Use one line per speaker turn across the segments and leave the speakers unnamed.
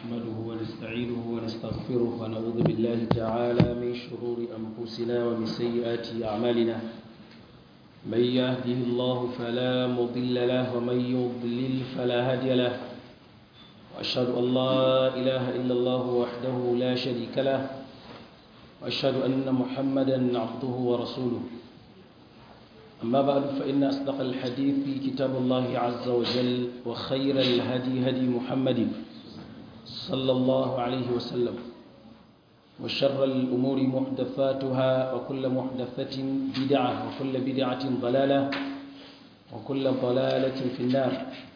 نحمده ونستعينه ونستغفره ونعوذ بالله تعالى من شرور أنفسنا ومن سيئات أعمالنا من يهده الله فلا مضل له ومن يضلل فلا هادي له وأشهد أن لا إله إلا الله وحده لا شريك له وأشهد أن محمدا عبده ورسوله أما بعد فإن أصدق الحديث في كتاب الله عز وجل وخير الهدي هدي محمد صلى الله عليه وسلم وشر الأمور محدثاتها وكل محدثة بدعة وكل بدعة ضلالة وكل ضلالة في النار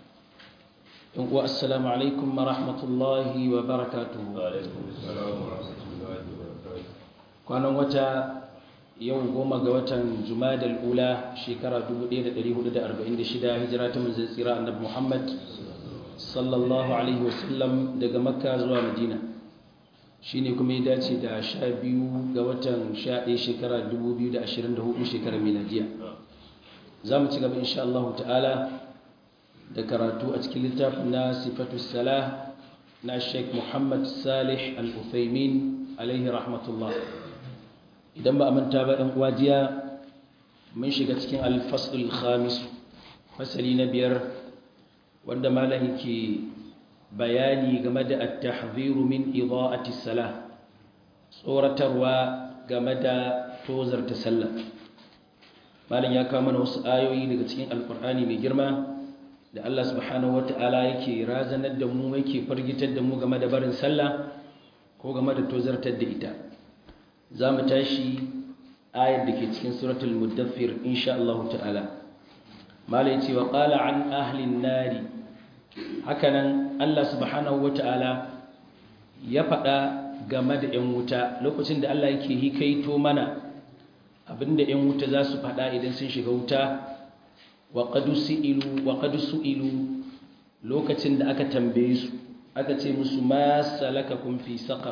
والسلام عليكم ورحمة الله وبركاته
وعليكم السلام ورحمة الله وبركاته
كان وتا yau goma ga watan jumadal ula shekara 1446 hijira ta manzon tsira annabi Muhammad sallallahu alaihi wasallam daga makka zuwa madina shine kuma ya dace da 12 ga watan 11 shekara 2024 shekarar miladiya za mu ci gaba insha Allah ta'ala da karatu a cikin littafin na sifatu salah na Sheikh Muhammad Salih Al-Uthaymin alaihi rahmatullah idan ba a manta ba ɗan uwajiya mun shiga cikin alfasul khamis fasali na biyar wanda malam ke bayani game da at-tahdhiru min ida'ati salah tsoratarwa game da tozarta sallah malam ya kawo mana wasu ayoyi daga cikin alkur'ani mai girma da Allah subhanahu wata'ala yake razanar da mu yake fargitar da mu game da barin sallah ko game da tozartar da ita za mu tashi ayar da ke cikin suratul muddaffir insha Allah ta'ala mala yace wa qala an ahli nari hakanan Allah subhanahu wata'ala ya faɗa game da 'yan wuta lokacin da Allah yake hikaito mana abinda 'yan wuta za su faɗa idan sun shiga wuta wa qad su'ilu wa qad su'ilu lokacin da aka tambaye su aka ce musu ma salakakum fi saqar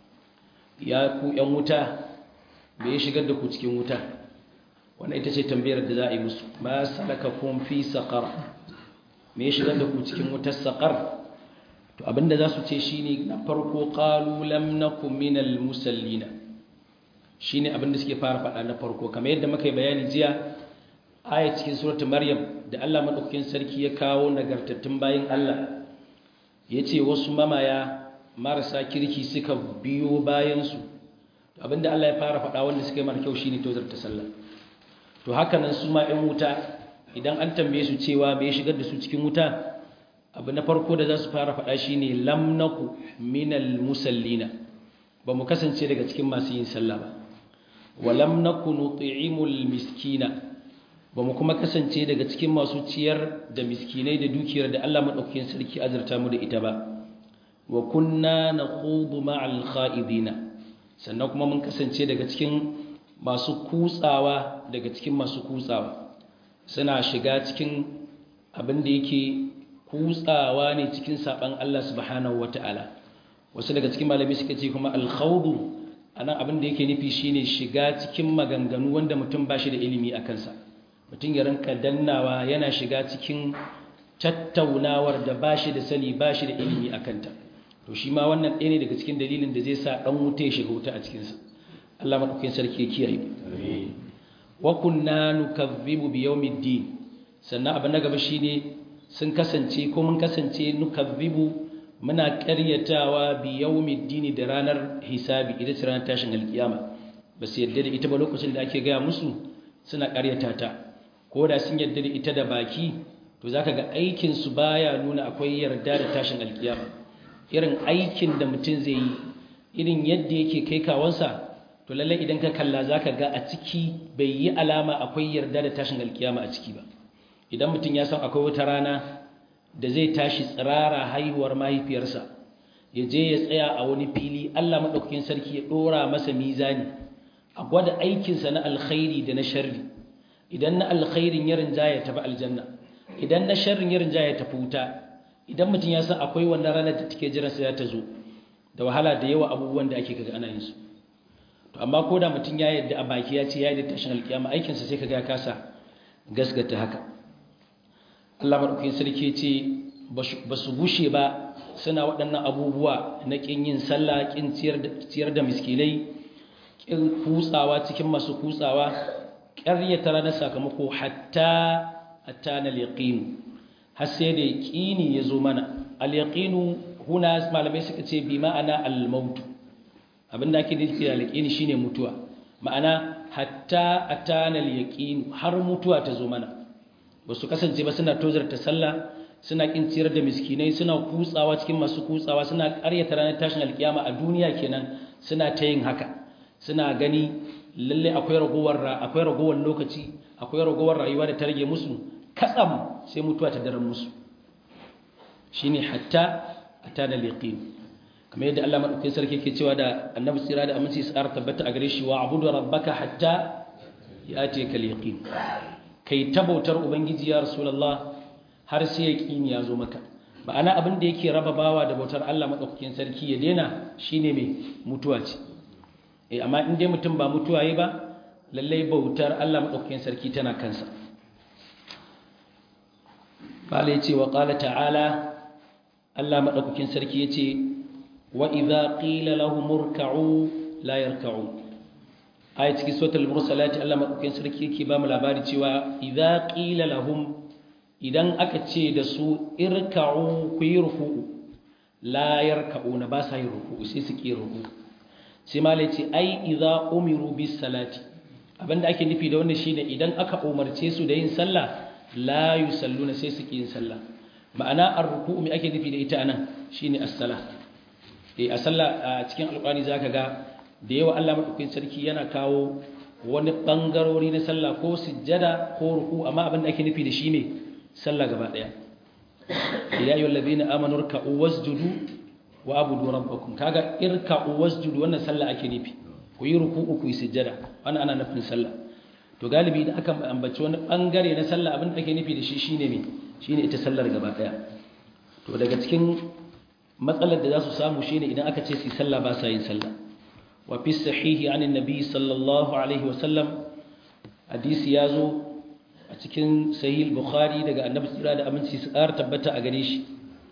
ya ku ‘yan wuta me ya shigar da ku cikin wuta wannan ita ce tambayar da za a yi musu ma salaka kun fi saƙar me ya shigar da ku cikin wutar saƙar to abinda za su ce shi ne na farko ƙalulam na kuminal musallina shi ne abinda suke fara faɗa na farko kamar yadda muka yi bayani jiya aya cikin suratun maryam da allah maɗaukakin sarki ya kawo nagartattun bayan allah ya ce wasu mamaya marasa kirki suka biyo bayansu abinda Allah ya fara faɗa wanda suka yi mara kyau shine tozarta sallah to haka nan su ma 'yan wuta idan an tambaye su cewa bai shigar da su cikin wuta abu na farko da za su fara faɗa shine lam naku minal musallina ba mu kasance daga cikin masu yin sallah ba wa lam naku nut'imul miskina ba mu kuma kasance daga cikin masu ciyar da miskinai da dukiyar da Allah madaukakin sarki azurta mu da ita ba wa kunna nakhudu ma'al kha'idina sannan kuma mun kasance daga cikin masu kutsawa daga cikin masu kutsawa suna shiga cikin abin da yake kutsawa ne cikin saban Allah subhanahu wata'ala wasu daga cikin malami suka ce kuma al-khawdu anan abin da yake nufi shine shiga cikin maganganu wanda mutum ba shi da ilimi a kansa mutum ya ranka dannawa yana shiga cikin tattaunawar da ba shi da sani ba shi da ilimi a kanta to shi ma wannan ɗaya ne daga cikin dalilin da zai sa ɗan wuta ya shiga wuta a cikinsa Allah maɗaukakin sarki ya kiyaye wa kunna nukazzibu bi yawmiddin sannan abu na gaba shine sun kasance ko mun kasance nukazzibu muna ƙaryatawa bi yawmiddin da ranar hisabi ita ce ranar tashin alkiyama ba su yarda da ita ba lokacin da ake gaya musu suna ƙaryata ta ko da sun yarda da ita da baki to zaka ga aikin su baya nuna akwai yarda da tashin alkiyama irin aikin da mutum zai yi irin yadda yake kai kawansa to lallai idan ka kalla za ka ga a ciki bai yi alama akwai yarda da tashin alkiyama a ciki ba idan mutum ya san akwai wata rana da zai tashi tsirara haihuwar mahaifiyarsa ya je ya tsaya a wani fili allah maɗaukakin sarki ya ɗora masa mizani a gwada aikinsa na alkhairi da na sharri idan na alkhairin ya rinjaya tafi aljanna idan na sharrin ya rinjaya tafi wuta idan mutum ya san akwai wannan ranar da take jiran sai ta zo da wahala da yawa abubuwan da ake kaga ana yin su to amma ko da mutum ya yadda a baki ya ce ya yi tashin alkiyama aikinsa sai kaga ya kasa gasgata haka Allah madaukakin sarki ce ba su gushe ba suna waɗannan abubuwa na ƙin yin sallah ƙin ciyar da miskinai ƙin kutsawa cikin masu kutsawa ƙaryata ranar sakamako hatta hatta na liqinu har sai da yaqini ya zo mana al yaqinu huna malamai suka ce bi ma'ana al maut abinda ake nufi da yaqini shine mutuwa ma'ana hatta atana al yaqin har mutuwa ta zo mana ba su kasance ba suna tozarta sallah suna kin ciyar da miskinai suna kutsawa cikin masu kutsawa suna ƙaryata ranar tashin alkiyama a duniya kenan suna ta yin haka suna gani lalle akwai ragowar akwai ragowar lokaci akwai ragowar rayuwa da ta rage musu katsam sai mutuwa ta daren musu shine hatta atana liqin kamar yadda Allah madaukakin sarki yake cewa da Annabi tsira da aminci tsara tabbata a gare shi wa abudu rabbaka hatta yati kal yaqin kai tabautar ubangiji ya rasulullah har sai yaqini ya zo maka ma'ana abin da yake raba bawa da bautar Allah madaukakin sarki ya daina shine mai mutuwa ce eh amma in dai mutum ba mutuwa yi ba lallai bautar Allah madaukakin sarki tana kansa qala yace wa qala ta'ala Allah madaukakin sarki yace wa idza qila lahum urka'u la yarka'u ayat cikin suratul mursalat Allah madaukakin sarki yake ba mu labari cewa idza qila lahum idan aka ce da su irka'u ku yi ruku'u la yarka'una ba sa yin ruku'u sai su ki ruku'u sai malai ce ai idza umiru bis salati abinda ake nufi da wannan shine idan aka umarce su da yin sallah la yusalluna sai su ki yin sallah ma'ana ar-ruku'u me ake nufi da ita anan shine as-salah eh a sallah a cikin alqur'ani zaka ga da yawa Allah madaukakin sarki yana kawo wani bangarori na sallah ko sujjada ko ruku amma abinda ake nufi da shi ne sallah gaba daya ya ayyuhal ladina amanu ruk'u wasjudu wa abudu rabbakum kaga irka'u wasjudu wannan sallah ake nufi ku yi ruku'u ku yi sujjada wannan ana nufin sallah to galibi da aka ambaci wani bangare na sallah abin da ake nufi da shi shine me shine ita sallar gaba daya to daga cikin matsalar da za su samu shine idan aka ce su sallah ba sa yin sallah wa fi sahihi anin nabi sallallahu alaihi wasallam hadisi ya zo a cikin sahih bukhari daga annabi tsira da aminci su ƙara tabbata a gare shi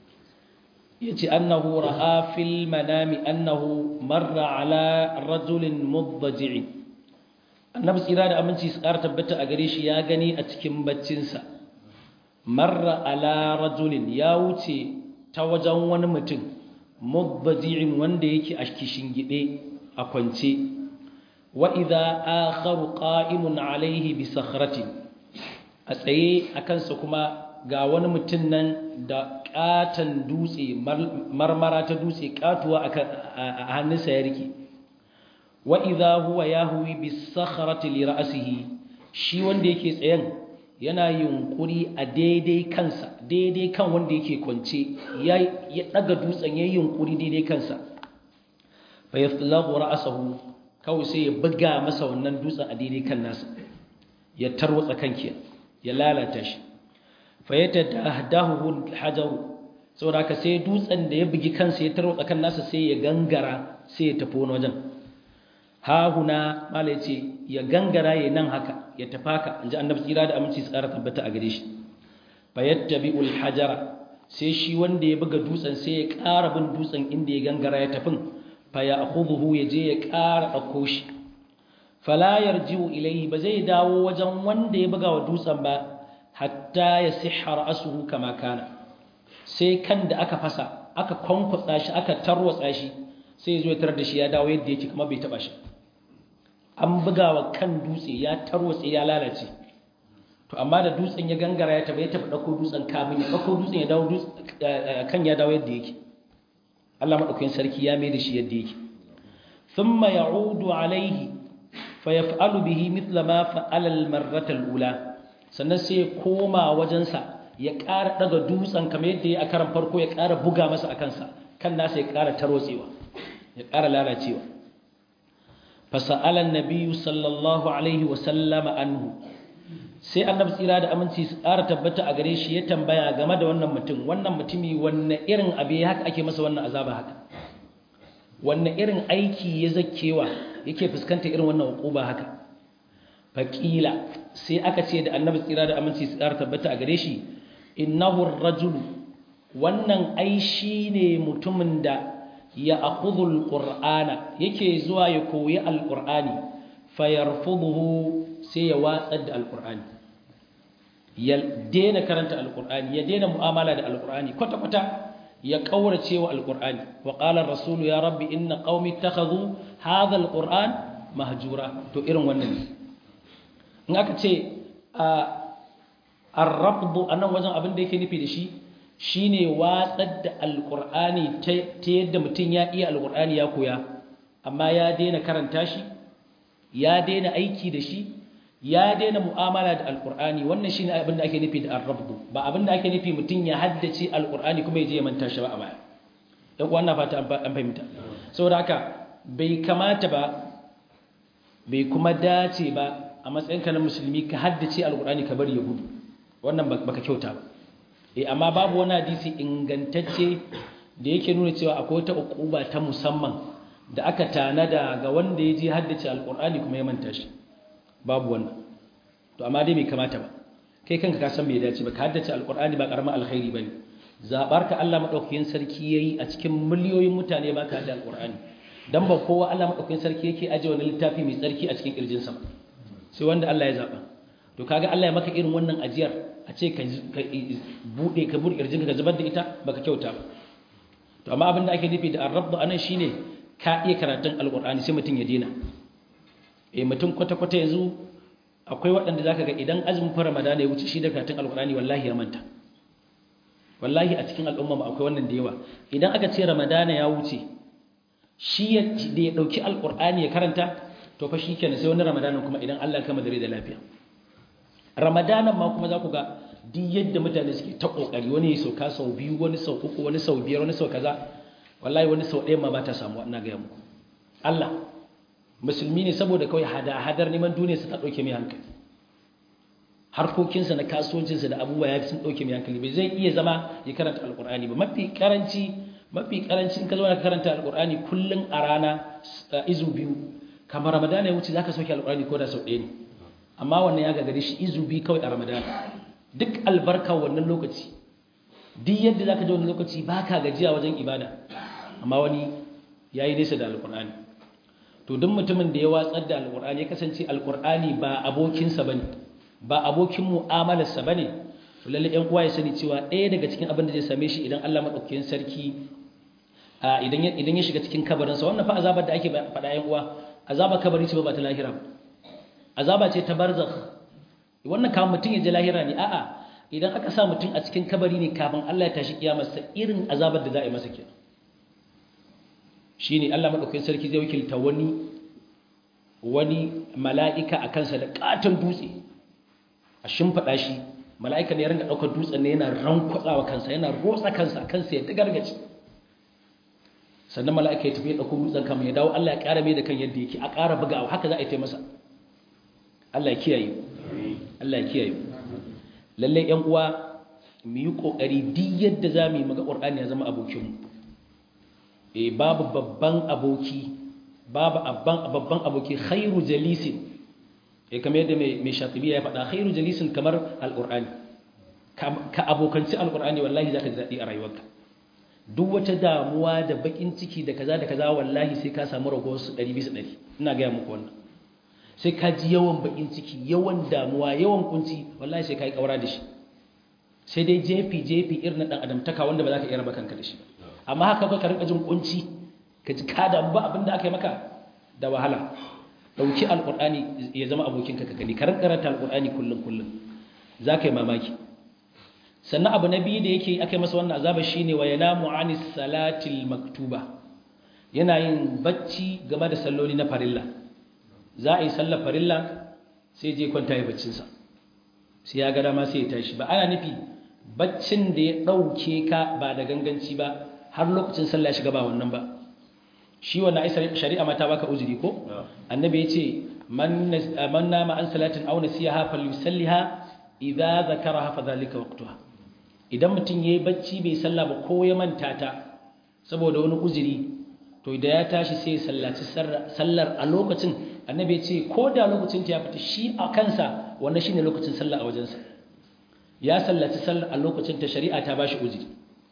yace annahu ra'a fil manami annahu marra ala rajulin muddaji'i annabi tsira da aminci su ƙara tabbata a gare shi ya gani a cikin baccinsa marra ala rajulin ya wuce ta wajen wani mutum muddaji'in wanda yake a gide a kwance wa idza akharu qa'imun alayhi bi sakhratin a tsaye a kansa kuma ga wani mutum nan da katon dutse marmara ta dutse katuwa a hannunsa ya rike wa idza huwa yahwi bis sakhrati li ra'sihi shi wanda yake tsayen yana yunkuri a daidai kansa daidai kan wanda yake kwance ya ya daga dutsen yayin yunkuri daidai kansa fa yaflaghu ra'sahu kawai sai ya buga masa wannan dutsen a daidai kan nasa ya tarwatsa kanki ya lalata shi fa yatadahdahu hajaru saboda haka sai dutsen da ya bugi kansa ya tarwatsa kan nasa sai ya gangara sai ya tafi wani wajen ha huna mala yace ya gangara ya nan haka ya tafaka inji annabi tsira da aminci tsara tabbata a gare shi fa yattabi'ul hajara sai shi wanda ya buga dutsen sai ya ƙara bin dutsen inda ya gangara ya tafin fa ya'khudhuhu ya je ya ƙara ɗauko shi fala yarji'u ilayhi ba zai dawo wajen wanda ya buga wa dutsen ba hatta ya sihha ra'suhu kama kana sai kan da aka fasa aka kwankwatsa shi aka tarwatsa shi sai zo ya tarar da shi ya dawo yadda yake kuma bai taba shi an bugawa kan dutse ya tarwatse ya lalace to amma da dutsen ya gangara ya taba ya taba dauko dutsen kamin ya dauko dutsen ya dawo kan ya dawo yadda yake Allah madaukakin sarki ya mai da shi yadda yake thumma ya'udu alayhi fayaf'alu bihi mithla ma fa'ala al-marrata al-ula sannan sai ya koma wajensa ya ƙara daga dutsen kamar yadda ya a karan farko ya ƙara buga masa a kansa kan nasa ya ƙara tarwatsewa ya ƙara lalacewa fasa'alan nabiyyu sallallahu alaihi wa sallama anhu sai annabi tsira da aminci su ƙara tabbata a gare shi ya tambaya game da wannan mutum wannan mutumi wanne irin abu ya haka ake masa wannan azaba haka wanne irin aiki ya zakkewa yake fuskanta irin wannan hukuba haka faƙila sai aka ce da annabi tsira da aminci su ƙara tabbata a gare shi innahu rajulu wannan ai shine mutumin da ya akhudhu alqur'ana yake zuwa ya koyi alqur'ani fayarfuduhu sai ya watsar da alqur'ani ya daina karanta alqur'ani ya daina mu'amala da alqur'ani kwata kwata ya kaurace wa alqur'ani wa qala ar-rasul ya rabbi inna qaumi ittakhadhu hadha alqur'an mahjura to irin wannan ne in aka ce ar-rabdu anan wajen abin da yake nufi da shi shine watsar da alqur'ani ta yadda mutum ya iya alqur'ani ya koya amma ya daina karanta shi ya daina aiki da shi ya daina mu'amala da alqur'ani wannan shine abin da ake nufi da ar-rabdu ba abin da ake nufi mutum ya haddace alqur'ani kuma ya je ya manta shi ba a baya dan uwan na fata an fahimta saboda haka bai kamata ba bai kuma dace ba a matsayinka na musulmi ka haddace alqur'ani ka bari ya gudu wannan baka kyauta ba eh amma babu wani hadisi ingantacce da yake nuna cewa akwai wata ukuba ta musamman da aka tanada ga wanda ya je haddace alqur'ani kuma ya manta shi babu wannan to amma dai bai kamata ba kai kanka ka san bai dace ba ka haddace alqur'ani ba karamin alkhairi bane zabar ka Allah madaukakin sarki yayi a cikin miliyoyin mutane ba ka haddace alqur'ani dan ba kowa Allah madaukakin sarki yake aje wani littafi mai tsarki a cikin kirjinsa sai wanda Allah ya zaba to kaga Allah ya maka irin wannan ajiyar a ce ka bude ka bude kirjinka ka zubar da ita baka kyauta ba to amma abin da ake nufi da ar-rabb anan shine ka iya karatun alqur'ani sai mutun ya dena eh mutum kwata kwata yanzu akwai waɗanda zaka ga idan azumin fara Ramadan ya wuce shi da karatun alqur'ani wallahi ya manta wallahi a cikin al'umma ma akwai wannan da yawa idan aka ce Ramadan ya wuce shi da ya dauki alqur'ani ya karanta to fa shikenan sai wani Ramadan kuma idan Allah ya kama dare da lafiya ramadanan ma kuma za ku ga duk yadda mutane suke ta kokari wani ya sauka sau biyu wani sau uku wani sau biyar wani sau kaza wallahi wani sau ɗaya ma ba ta samu ina gaya muku Allah musulmi ne saboda kawai hada-hadar neman duniya su ta ɗauke mai hankali harkokinsa na kasuwancinsa da abubuwa ya sun ɗauke mai hankali bai zai iya zama ya karanta alƙur'ani ba mafi karanci mafi karanci in ka zo ka karanta alƙur'ani kullum a rana izu biyu kamar ramadana ya wuce za ka sauke alƙur'ani ko da sau ɗaya ne amma wannan ya gagare shi izubi kawai a ramadan duk albarka wannan lokaci duk yadda zaka ji wannan lokaci baka gajiya wajen ibada amma wani yayi nesa da alqur'ani to duk mutumin da ya watsar da alqur'ani ya kasance alqur'ani ba abokinsa bane ba abokin mu'amalarsa bane to lalle ɗan uwa ya sani cewa ɗaya daga cikin abin da zai same shi idan Allah madaukakin sarki idan idan ya shiga cikin kabarinsa wannan fa azabar da ake faɗa ɗan uwa azabar kabari ce ba ta lahira ba azaba ce ta barzakh wannan kafin mutum ya je lahira ne a'a idan aka sa mutum a cikin kabari ne kafin Allah ya tashi kiyamarsa irin azabar da za a yi masa kenan shine Allah madaukakin sarki zai wakilta wani wani mala'ika a kansa da katon dutse a shimfada shi mala'ika ne ya ringa daukar dutsen ne yana rankwatsawa kansa yana rotsa kansa kansa ya dagargace sannan mala'ika ya tafi ya dauko dutsen kamar ya dawo Allah ya ƙara mai da kan yadda yake a ƙara bugawa haka za a yi ta masa Allah ya kiyaye Allah ya kiyaye lalle ƴan uwa mu yi kokari duk yadda zamu yi maga Qur'ani ya zama abokin mu eh babu babban aboki babu abban babban aboki khairu jalisin eh kamar yadda mai mai shatibi ya faɗa khairu jalisin kamar alqur'ani ka abokanci alqur'ani wallahi zaka ji dadi a rayuwarka duk wata damuwa da bakin ciki da kaza da kaza wallahi sai ka samu rago su 100 bisa 100 ina ga muku wannan sai ka ji yawan bakin ciki yawan damuwa yawan kunci wallahi sai ka yi kaura da shi sai dai jefi jefi irin na dan adamtaka wanda ba za ka iya raba kanka da shi amma haka ka rinka jin kunci ka ji ka damu ba abin da aka yi maka da wahala dauki alqur'ani ya zama abokinka ka gani ka rinka karanta alqur'ani kullun kullun za ka yi mamaki sannan abu na biyu da yake aka yi masa wannan azaba shine wa yanamu anis salatil maktuba yana yin bacci game da salloli na farilla za a yi sallar farilla sai je kwanta ya baccinsa sai ya gada ma sai ya tashi ba ana nufi baccin da ya ɗauke ka ba da ganganci ba har lokacin sallah ya shiga ba wannan ba shi wannan ai shari'a mata baka uzuri ko annabi ya ce man nama an salatin aw nasiyaha falyusalliha idza zakaraha fa dhalika waqtuha idan mutum yayi bacci bai sallah ba ko ya manta ta saboda wani uzuri to da ya tashi sai ya sallaci sallar a lokacin annabi ya ce ko da lokacin ta ya fita shi a kansa wannan shine lokacin sallah a wajensa ya sallaci sallar a lokacin ta shari'a ta bashi uzuri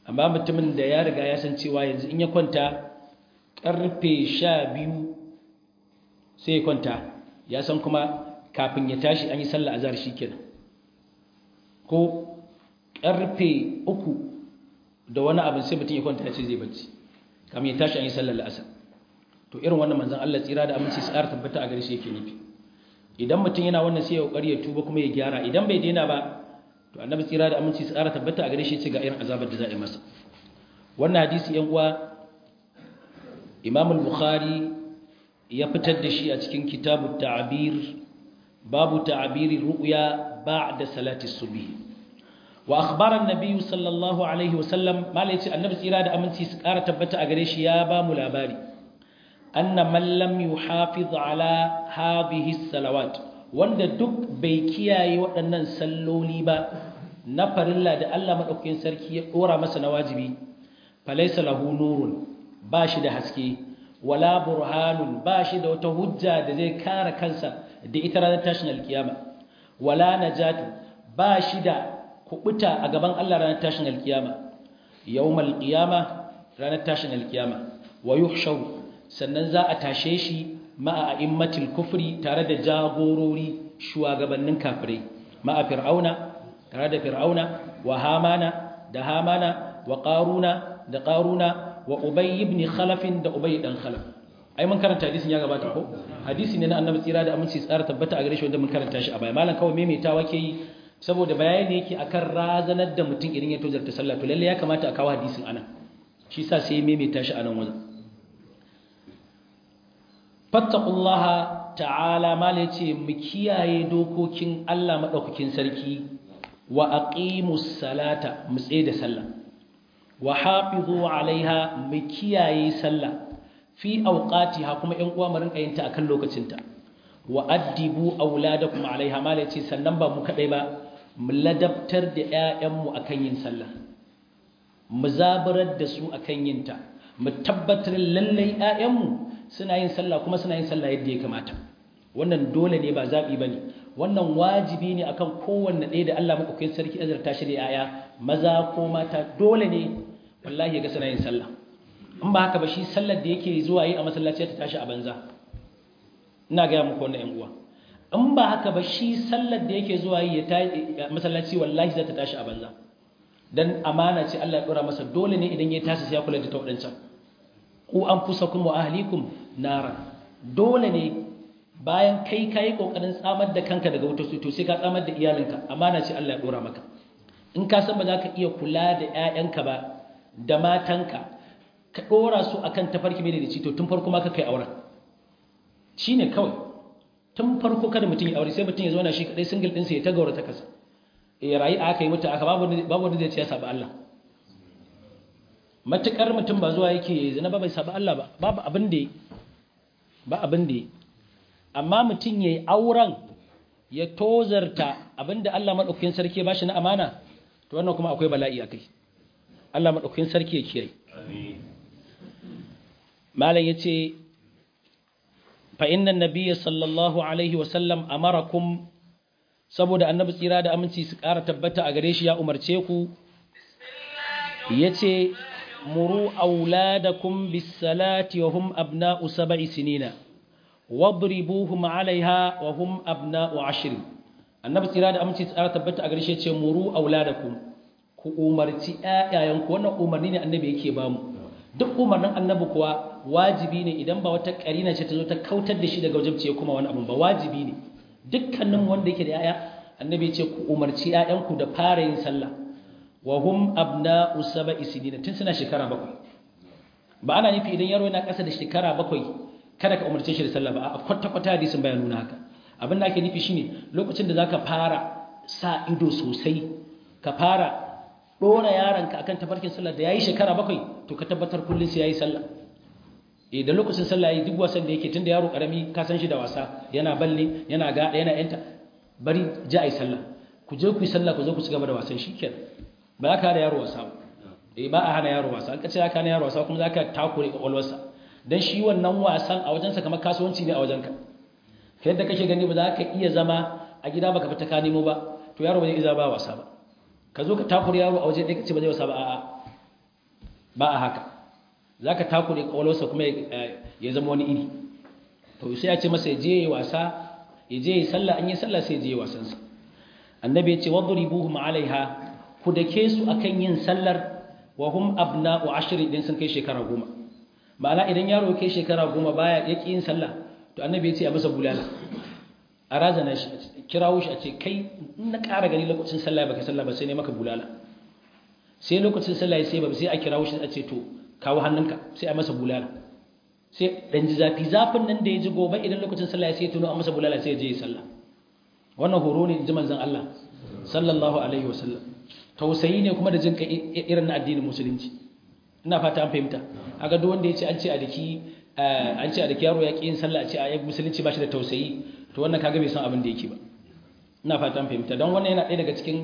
amma mutumin da ya riga ya san cewa yanzu in ya kwanta karfe sha biyu sai ya kwanta ya san kuma kafin ya tashi an yi sallah azhar shikenan ko karfe uku da wani abin sai mutum ya kwanta ya ce zai bacci kamin ya tashi an yi sallar la'asar to irin wannan manzan Allah tsira da aminci su ƙara tabbata a gare shi yake nufi idan mutum yana wannan sai ya kokari ya tuba kuma ya gyara idan bai daina ba to annabi tsira da aminci su ƙara tabbata a gare shi ce ga irin azabar da za a yi masa wannan hadisi yan uwa Imam al-Bukhari ya fitar da shi a cikin kitabut ta'bir babu ta'biri ru'ya ba'da salati subhi wa akhbara an-nabiy sallallahu alaihi wasallam malai ce annabi tsira da aminci su ƙara tabbata a gare shi ya ba mu labari anna man lam yuhafiz ala hadhihi salawat wanda duk bai kiyaye waɗannan salloli ba na farilla da Allah madaukakin sarki ya dora masa na wajibi falaysa lahu nurun ba shi da haske wala burhanun ba shi da wata hujja da zai kare kansa da ita ranar tashin alkiyama wala najatu ba shi da kubuta a gaban Allah ranar tashin alkiyama yawmal qiyama ranar tashin alkiyama wa yuhshaw sannan za a tashe shi ma'a a'immatil kufri tare da jagorori shugabannin kafirai ma'a fir'auna tare da fir'auna wa hamana da hamana wa qaruna da qaruna wa ubay ibn khalaf da ubay dan khalaf ai mun karanta hadisin ya gabata ko hadisi ne na annabi tsira da aminci tsara tabbata a gare shi wanda mun karanta shi a baya malam kawai maimaitawa ke yi saboda bayani yake akan razanar da mutum idan ya tozarta sallah to lalle ya kamata a kawo hadisin anan shi sa sai maimaita shi anan wajen fattaqullaha ta'ala mala yace mu kiyaye dokokin Allah madaukakin sarki wa aqimus salata mu tsaye da sallah wa hafizu alaiha mu kiyaye sallah fi awqatiha kuma ɗan uwa mu rinka yin ta akan lokacinta wa addibu auladakum alaiha mala yace sannan ba mu kadai ba mu ladabtar da ƴaƴanmu akan yin sallah mu zabarar da su akan yin ta mu tabbatar lallai ƴaƴanmu suna yin sallah kuma suna yin sallah yadda ya kamata wannan dole ne ba zaɓi ba ne wannan wajibi ne akan kowanne ɗaya da Allah maɗaukakin sarki azarta shi da yaya maza ko mata dole ne wallahi ya ga suna yin sallah in ba haka ba shi sallar da yake zuwa yi a masallaci ta tashi a banza ina gaya muku wannan ƴan uwa in ba haka ba shi sallar da yake zuwa yi a masallaci wallahi za ta tashi a banza dan amana ce Allah ya dora masa dole ne idan ya tashi sai ya kula da ta wadancan ku anfusakum wa ahlikum nara dole ne bayan kai kai kokarin tsamar da kanka daga wutar to sai ka tsamar da iyalinka amana ce Allah ya dora maka in ka san ba za ka iya kula da ƴaƴanka ba da matanka ka dora su akan tafarki mai da to tun farko ma ka kai auren shine kawai tun farko kada mutum ya aure sai mutum ya zauna shi kadai single din sa ya ta gaura ta kasa eh rayi aka yi mutu aka babu babu wanda zai ce ya saba Allah matukar mutum ba zuwa yake zina ba bai saba Allah ba babu abin da ba abin da amma mutum yayi auren ya tozarta abinda Allah madaukakin sarki ba shi na amana to wannan kuma akwai bala'i akai Allah madaukakin sarki ya kiyaye
amin
malam yace fa inna nabiyya sallallahu alaihi wa sallam amarakum saboda annabi tsira da aminci su ƙara tabbata a gare shi ya umarce ku yace muru auladakum bis salati wa hum abna'u sab'i sinina wadribuhum 'alayha wa hum abna'u 'ashr annabi tsira da aminci su ƙara tabbata a gare shi yace muru auladakum ku umarci ƴaƴayenku wannan umarni ne annabi yake ba mu duk umarnin annabi kuwa wajibi ne idan ba wata karina ce ta zo ta kautar da shi daga wajibci kuma wani abu ba wajibi ne dukkanin wanda yake da yaya annabi ce ku umarci yayanku da fara yin sallah wa hum abna'u sab'i sinina tun suna shekara bakwai ba ana nufi idan yaro yana ƙasa da shekara bakwai kada ka umarce shi da sallah ba a kwata kwata hadisin bayan nuna haka abin da ake nufi shine lokacin da zaka fara sa ido sosai ka fara dora yaronka akan tafarkin sallah da yayi shekara bakwai to ka tabbatar kullun sai yayi sallah eh da lokacin sallah yayi duk wasan da yake tunda yaro karami ka san shi da wasa yana balle yana ga yana yanta bari ji ai sallah ku je ku yi sallah ku zo ku ci gaba da wasan shikenan ba ka da yaro wasa eh ba a hana yaro wasa an ka ce ka hana yaro wasa kuma zaka takure kwakwalwarsa dan shi wannan wasan a wajensa kamar kasuwanci ne a wajenka kai yadda kake gani ba za ka iya zama a gida baka fita ka nemo ba to yaro ba zai iya ba wasa ba ka zo ka takure yaro a waje ɗaya ka ce ba zai wasa ba a'a ba a haka za ka takure ƙwaƙwalwarsa kuma ya zama wani iri to sai ya ce masa ya je ya yi wasa ya je ya yi sallah an yi sallah sai ya je ya wasansa annabi ya ce wadribuhum alaiha ku dake su akan yin sallar wa hum abna'u ashri idan sun kai shekara goma ma'ana idan yaro kai shekara goma baya yaki yin sallah to annabi ya ce a masa bulala a razana shi kirawo shi a ce kai in na ƙara gani lokacin sallah baka sallah ba sai ne maka bulala sai lokacin sallah sai ba sai a kirawo shi a ce to kawo hannunka sai a masa bulala sai dan ji zafi zafin nan da ya ji gobe idan lokacin sallah sai ya tuno a masa bulala sai ya je ya sallah wannan horo ne ji manzon Allah sallallahu alaihi wasallam tausayi ne kuma da jinka irin na addinin musulunci ina fata an fahimta aga duk wanda yace an ce a daki an ce a daki yaro ya ki yin sallah a ce a musulunci ba shi da tausayi to wannan kaga bai san abin da yake ba ina fata an fahimta don wannan yana ɗaya daga cikin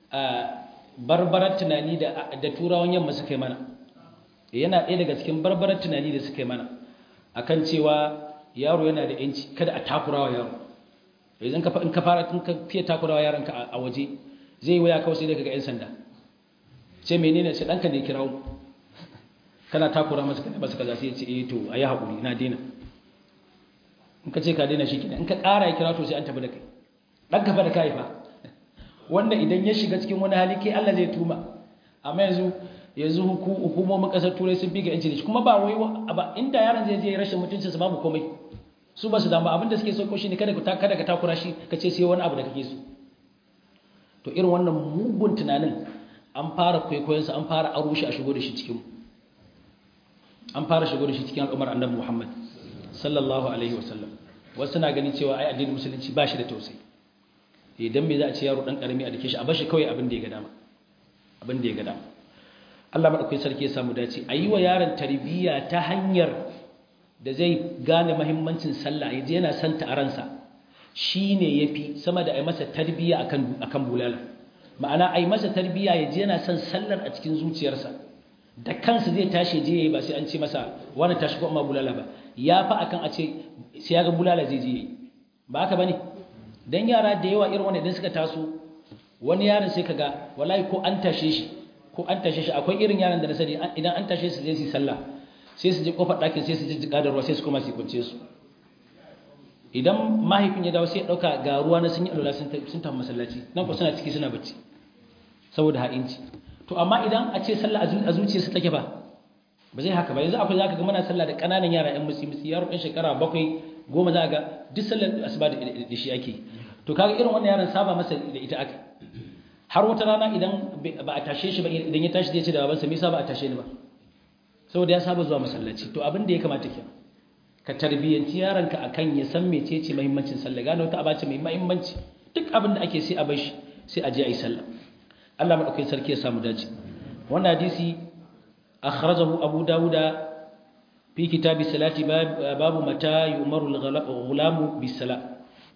barbarar tunani da da turawan yamma suka yi mana yana ɗaya daga cikin barbarar tunani da suka yi mana akan cewa yaro yana da yanci kada a takurawa yaro idan ka in ka fara in ka fiye takurawa yaranka a waje zai waya kawai sai dai kaga yan sanda ce menene ce danka ne kirawo kana takura masa kana masa kaza sai ya ce eh to ayi hakuri na daina in ka ce ka daina shi kenan in ka ƙara ya kira to sai an tafi da kai dan ka fa da kai fa wanda idan ya shiga cikin wani hali kai Allah zai tuma amma yanzu yanzu hukumomin kasar turai sun fi ga yanci da shi kuma ba wai ba inda yaron zai je rashin mutuncinsa babu komai su ba su damu abinda suke so shi ne kada ka kada ka takura shi ka ce sai wani abu da kake so to irin wannan mugun tunanin an fara kwaikwayon sa an fara aro shi a shigo da shi cikin an fara shigo da shi cikin al'ummar annabi Muhammad sallallahu alaihi wasallam wasu na ganin cewa ai addinin musulunci ba shi da tausayi idan me za a ce yaro dan karami a dake shi a bashi kawai abin da ya ga dama abin da ya ga dama Allah madaukakin sarki ya samu dace ayi wa yaron tarbiyya ta hanyar da zai gane mahimmancin sallah yaje yana santa a ransa shine yafi sama da ai masa tarbiyya akan akan bulala ma'ana ai masa tarbiyya yaje yana son sallar a cikin zuciyarsa da kansa zai tashi je yayi ba sai an ce masa wani tashi ko amma bulala ba yafi akan a ce sai ya ga bulala zai je yayi ba haka bane dan yara da yawa irin wannan idan suka taso wani yaron sai kaga wallahi ko an tashe shi ko an tashe shi akwai irin yaran da na sani idan an tashe su zai su sallah sai su je kofar ɗakin sai su ji jiƙa da ruwa sai su koma su kunce su idan mahaifin ya dawo sai ya ɗauka ga ruwa na sun yi alwala sun tafi masallaci nan ko suna ciki suna bacci saboda ha'inci to amma idan a ce sallah a zuciya su take ba ba zai haka ba yanzu akwai zaka ga muna sallah da ƙananan yara ƴan musi musi yaro ɗan shekara bakwai goma za ga duk sallar asuba da shi ake to kaga irin wannan yaron saba masa da ita aka har wata rana idan ba a tashe shi ba idan ya tashi zai ce da babansa me yasa ba a tashe ni ba saboda ya saba zuwa masallaci to abin da ya kamata kenan ka tarbiyyanci yaronka akan ya san mecece muhimmancin sallah gano ta abace mai muhimmanci duk abin da ake sai a bar shi sai a je a yi sallah Allah madaukakin sarki ya samu dace wannan hadisi akhrajahu abu dauda fi kitabi salati babu mata yumaru al-ghulamu bis-salat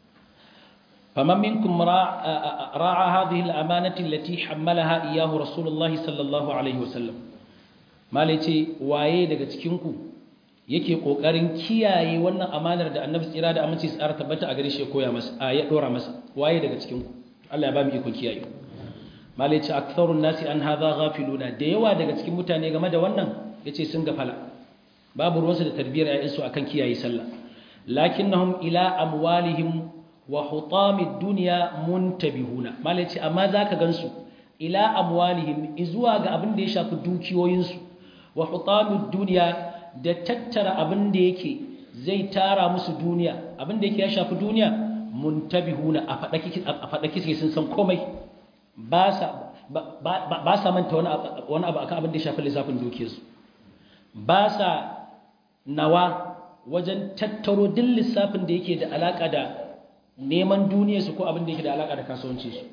فمن منكم راعى هذه الأمانة التي حملها إياه رسول الله صلى الله عليه وسلم ما ليتي waye daga cikinku yake kokarin kiyaye wannan amanar da Annabi tsira da aminci tsara tabbata a gare shi koya masa a ya dora masa waye daga cikinku Allah ya ba mu iko kiyaye ma laice aktharun nasi an hadha ghafiluna da yawa daga cikin mutane game da wannan yace sun gafala babu ruwansu da tarbiyar ayyansu akan kiyaye sallah lakinnahum ila amwalihim wa hutamid dunya muntabihuna malai ce amma zaka gansu ila amwalihim izuwa ga abin da ya shafi dukiyoyinsu wa hutamid dunya da tattara abin da yake zai tara musu duniya abin da yake ya shafi duniya muntabihuna a fadaki a fadaki sai sun san komai ba sa ba sa manta wani wani abu akan abin da ya shafi lissafin dukiyarsu ba sa nawa wajen tattaro duk lissafin da yake da alaka da neman duniyarsu ko abin da yake da alaƙa da kasuwancinsu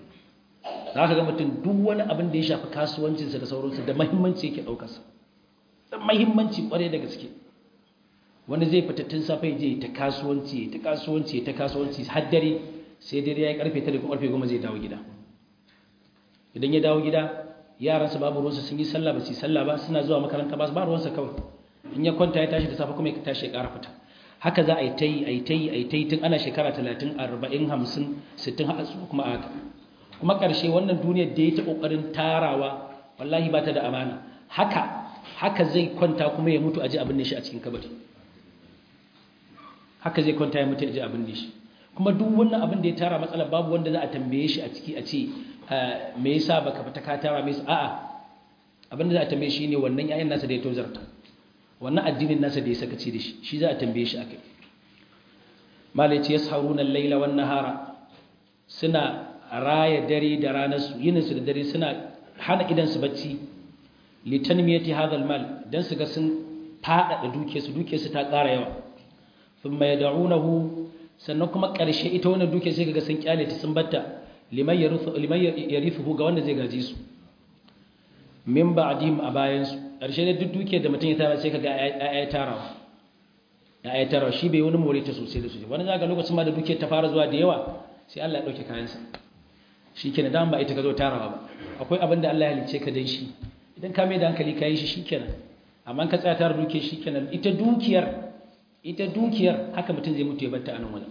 za ka ga mutum duk wani abin da ya shafi kasuwancinsa da sauransu da mahimmanci yake ɗaukarsa da mahimmanci ƙwarai da gaske wani zai fita tun safe ya je ta kasuwanci ta kasuwanci ta kasuwanci har dare sai dare ya yi karfe tare ko karfe goma zai dawo gida idan ya dawo gida yaransa babu ruwansa sun yi sallah ba su yi sallah ba suna zuwa makaranta ba ba ruwansa kawai in ya kwanta ya tashi da safe kuma ya tashi ya ƙara fita haka za a yi ta yi a yi ta yi a yi ta yi tun ana shekara talatin arba'in hamsin sittin haka su kuma haka kuma ƙarshe wannan duniyar da ya ta ƙoƙarin tarawa wallahi ba ta da amana haka haka zai kwanta kuma ya mutu aji abin da shi a cikin kabari haka zai kwanta ya mutu aji abin da shi kuma duk wannan abin da ya tara matsala babu wanda za a tambaye shi a ciki a ce me yasa baka fita ka tara me yasa a'a abin da za a tambaye shi ne wannan ƴaƴan nasa da ya tozarta wannan addinin nasa da ya sakaci da shi shi za a tambaye shi akai malai ce yasharuna al-laila wan nahara suna raya dare da ranar su yinin su da dare suna hana idan su bacci litanmiyati hadha al-mal dan su ga sun fada da duke su duke su ta ƙara yawa thumma yad'unahu sannan kuma ƙarshe ita wannan duke sai kaga sun kyale ta sun batta liman yarithu liman yarithu ga wanda zai gaji su min ba'dihim a bayan su ƙarshe da duk duke da mutum ya tara sai kaga ya tarawa ya tarawa shi bai wani more ta sosai da sosai wani zaka lokacin ma da duke ta fara zuwa da yawa sai Allah ya dauke kayan sa shikenan dan ba ita ka zo tarawa ba akwai abin da Allah ya halice ka dan shi idan ka mai da hankali ka yi shi shikenan amma ka tsaya tara duke shikenan ita dukiyar ita dukiyar haka mutum zai mutu ya batta a nan wajen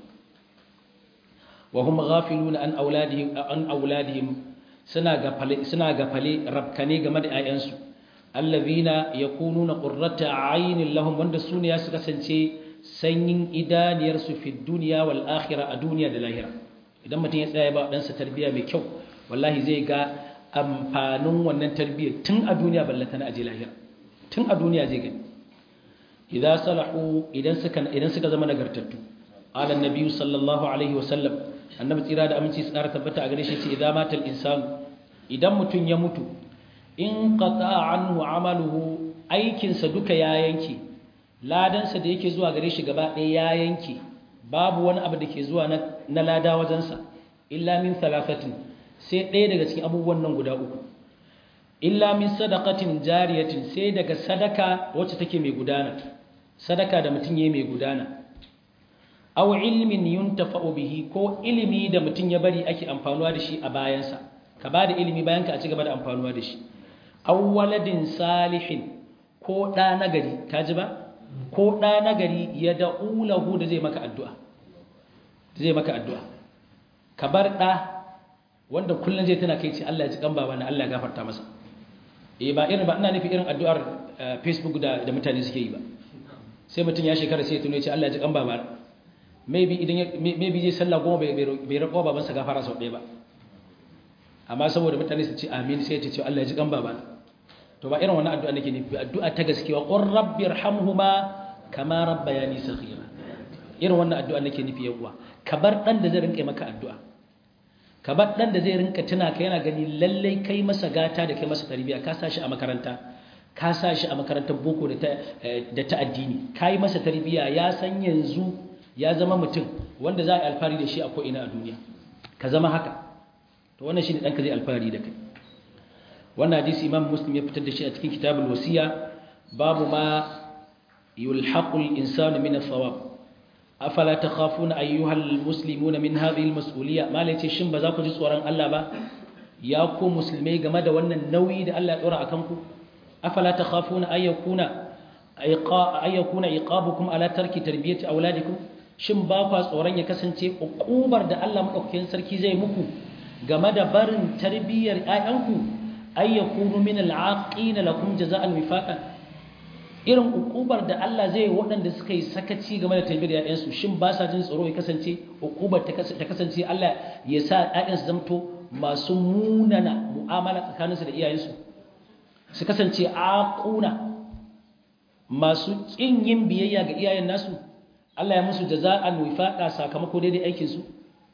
wa hum ghafiluna an auladihim an auladihim suna gafale suna gafale rabkane game da ayansu allazina yakununa qurrata aynin lahum wanda sune ya su kasance sanyin idaniyar su fi dunya wal akhirah a duniya da lahira idan mutum ya tsaya ba dan sa tarbiya mai kyau wallahi zai ga amfanin wannan tarbiyyar tun a duniya ballanta na aje lahira tun a duniya zai gani idza salahu idan suka idan suka zama nagartattu ala annabi sallallahu alaihi wasallam annabi tsira da aminci tsara tabbata a gare shi ce idza matal insan idan mutun ya mutu in qata'a anhu amaluhu aikin sa duka ya yanke ladan sa da yake zuwa gare shi gaba ɗaya ya yanke babu wani abu da ke zuwa na lada wajen sa illa min thalathatin sai ɗaya daga cikin abubuwan nan guda uku illa min sadaqatin jariyatin sai daga sadaka wacce take mai gudana sadaka da mutum yayi mai gudana aw ilmin yuntafa'u bihi ko ilimi da mutum ya bari ake amfanuwa da shi a bayansa ka ba da ilimi bayan ka a ci gaba da amfanuwa da shi aw waladin salihin ko da nagari ka ji ba ko da nagari ya da'u lahu da zai maka addu'a zai maka addu'a ka bar da wanda kullun zai tana kai ce Allah ya ji kan baba na Allah ya gafarta masa eh ba irin ba ina nufi irin addu'ar Facebook da da mutane suke yi ba sai mutum ya shekara sai ya tuno ya ce Allah ya ji kan baba maybe idan maybe zai sallah goma bai bai rako babansa gafara sau ɗaya ba amma saboda mutane su ce amin sai ya ce Allah ya ji kan baba to ba irin wannan addu'a nake nufi addu'a ta gaskiya qur rabbirhamhuma kama rabbayani saghira irin wannan addu'a nake nufi yan uwa ka bar dan da zai rinka maka addu'a ka bar dan da zai rinka tuna ka yana gani lalle kai masa gata da kai masa tarbiyya ka sa shi a makaranta ka sa shi a makarantar boko da ta da ta addini kai masa tarbiyya ya san yanzu ya zama mutum wanda za a yi alfahari da shi a ko'ina a duniya ka zama haka to wannan shi ne ɗanka zai alfahari da kai wannan hadisi imam muslim ya fitar da shi a cikin kitabul wasiya babu ma yulhaqul insanu min ath-thawab afala takhafuna ayyuhal muslimuna min hadhihi al-mas'uliyya malai ce shin ba za ku ji tsoron Allah ba ya ku musulmai game da wannan nauyi da Allah ya dora akan ku afala takhafuna ayyakuna ayyakuna iqabukum ala tarki tarbiyati auladikum shin ba kwa tsoron ya kasance ukubar da Allah madaukakin sarki zai muku game da barin tarbiyyar ƴaƴanku ay yakunu min al'aqina lakum jazaa'an wifaqan irin ukubar da Allah zai waɗanda suka yi sakaci game da tarbiyyar ƴaƴansu shin ba sa jin tsoro ya kasance ukubar ta kasance Allah ya sa ƴaƴansu zamto masu munana mu'amala tsakaninsu da iyayensu su kasance aquna masu kin yin biyayya ga iyayen nasu Allah ya musu jaza'an wifaqa sakamako daidai aikin su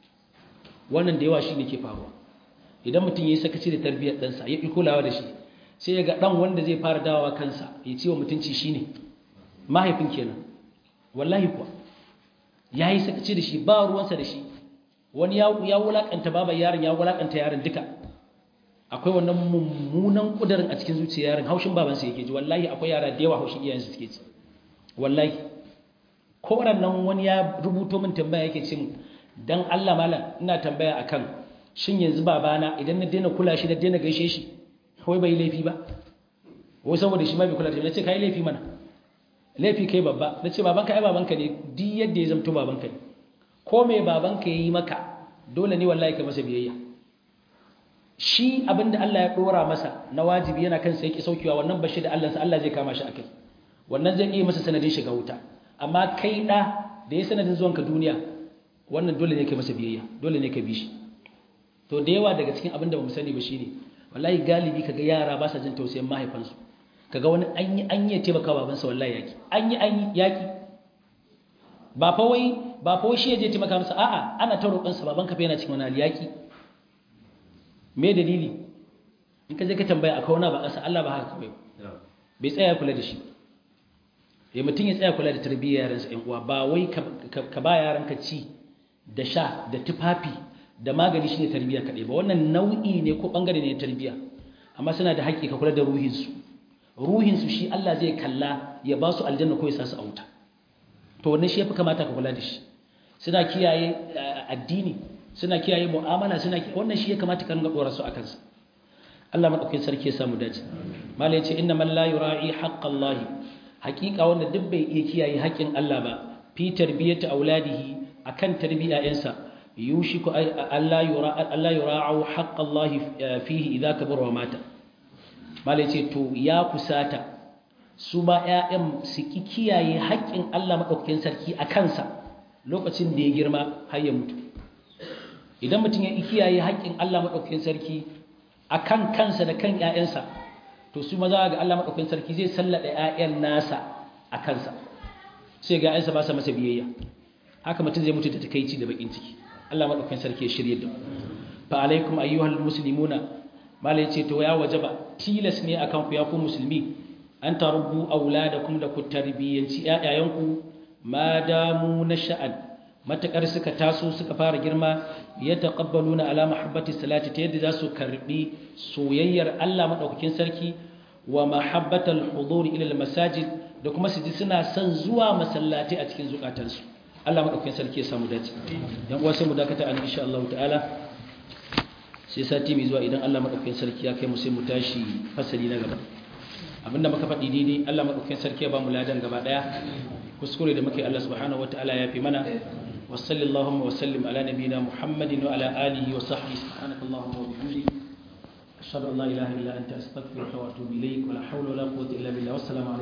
wannan da yawa shine ke faruwa idan mutum yayi sakaci da tarbiyyar ɗansa ya kulawa da shi sai ya ga dan wanda zai fara dawowa kansa ya ciwo mutunci shine mahaifin kenan wallahi kuwa yayi sakaci da shi ba ruwansa da shi wani ya ya wulakanta baban yaron ya wulakanta yaron duka akwai wannan mummunan kudarin a cikin zuciyar yaron haushin babansa yake ji wallahi akwai yara da yawa haushin iyayensu suke ci wallahi ko nan wani ya rubuto min tambaya yake cin dan Allah malam ina tambaya akan shin yanzu babana idan na daina kula shi na daina gaishe shi wai bai laifi ba wai saboda shi ma bai kula da shi nace kai laifi mana laifi kai babba nace babanka ai babanka ne duk yadda ya zamto babanka ne ko me babanka yayi maka dole ne wallahi ka masa biyayya shi abinda Allah ya dora masa na wajibi yana kansa yake saukewa wannan bashi da Allah Allah zai kama shi akai wannan zai iya masa sanadin shiga wuta amma kai da da ya sanadin zuwanka duniya wannan dole ne kai masa biyayya dole ne ka bi shi to da yawa daga cikin abinda ba mu sani ba shine wallahi galibi kaga yara ba sa jin tausayin mahaifansu kaga wani an yi an yi taimaka babansa wallahi yaki an yi an yi yaki ba fa wai ba fa wai shi ya je taimaka masa a'a ana ta roƙon sa babanka fa yana cikin wani yaki me dalili in ka je ka tambaya akwai wani ba ƙasa Allah ba haka kawai bai tsaya kula da shi ya mutum ya tsaya kula da tarbiyyar yaransa ƴan uwa ba wai ka ba yaranka ci da sha da tufafi da magani shine tarbiyya kaɗai ba wannan nau'i ne ko ɓangare ne tarbiyya amma suna da haƙƙi ka kula da ruhinsu ruhinsu shi Allah zai kalla ya ba su aljanna ko ya sa su a wuta to wannan shi ya fi kamata ka kula da shi suna kiyaye addini suna kiyaye mu'amala suna wannan shi ya kamata ka ringa dora su akan sa Allah madaukakin sarki ya samu dace mala yace inna man la yura'i haqqallahi haqiqa wanda duk bai iya kiyaye haƙƙin Allah ba fi tarbiyati auladihi akan tarbiyayensa yushiku Allah yura Allah yura'u haqqallahi fihi idza kabara wa mata mala yace to ya kusata su ba ƴaƴan su ki kiyaye haƙƙin Allah madaukakin sarki a kansa lokacin da ya girma har ya mutu idan mutum ya kiyaye haƙƙin Allah maɗaukakin sarki a kan kansa da kan ‘ya'yansa to su maza ga Allah maɗaukakin sarki zai sallaɗa ‘ya'yan nasa a kansa sai ga ‘ya'yansa ba sa masa biyayya haka mutum zai mutu da takaici da bakin ciki Allah maɗaukakin sarki ya shirye da fa alaikum ayyuhal muslimuna malai ce to ya wajaba tilas ne akan ku ya ku musulmi an tarubbu auladakum da ku tarbiyyanci ‘ya'yayanku ma damu na sha'an matakar suka taso suka fara girma ya taqabbalu na ala mahabbati salati ta yadda za su karbi soyayyar Allah madaukakin sarki wa mahabbatal hudur ila masajid da kuma su ji suna son zuwa masallatai a cikin zukatansu Allah madaukakin sarki ya samu dace yan uwa sai mu dakata an insha Allah ta'ala sai sati mai zuwa idan Allah madaukakin sarki ya kai mu sai mu tashi fasali na gaba abinda muka faɗi daidai Allah madaukakin sarki ya ba mu ladan gaba daya kuskure da muke Allah subhanahu wataala ya fi mana wa sallallahu wa sallim ala nabiyina Muhammadin wa ala alihi wa sahbihi subhanakallahumma wa bihamdika ashhadu an la ilaha illa anta astaghfiruka wa atubu ilayk wa la hawla wa la quwwata illa billah wassalamu